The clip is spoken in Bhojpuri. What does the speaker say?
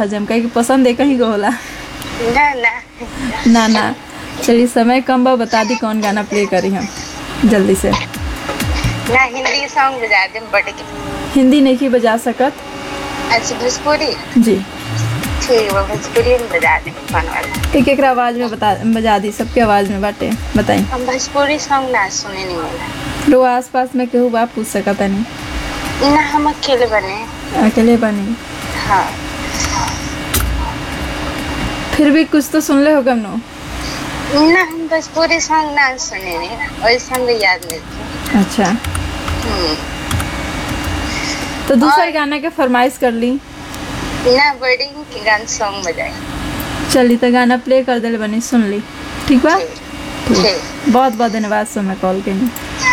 हजम कहे कि पसंद एक ही को होला ना ना ना ना चलिए समय कम बा बता दी कौन गाना प्ले करी हम जल्दी से ना हिंदी सॉन्ग बजा दे बड़े के हिंदी नहीं की बजा सकत अच्छा भोजपुरी जी ठीक है भोजपुरी में बजा दे कौन वाला एक एक आवाज में बता बजा दी सबके आवाज में बाटे बताई हम भोजपुरी सॉन्ग ना सुने नहीं मिला लोग आस पास में केहू बा पूछ सकता नहीं ना हम अकेले बने अकेले बनी हाँ फिर भी कुछ तो सुन ले होगा नो ना हम भोजपुरी सॉन्ग ना सुने नहीं और सॉन्ग याद नहीं थे अच्छा हम्म। तो दूसरा और- गाना के फरमाइश कर ली ना वर्डिंग के गान सॉन्ग बजाए चली तो गाना प्ले कर दिल बनी सुन ली ठीक बा ठीक ठीक बहुत बहुत धन्यवाद सो मैं कॉल के लिए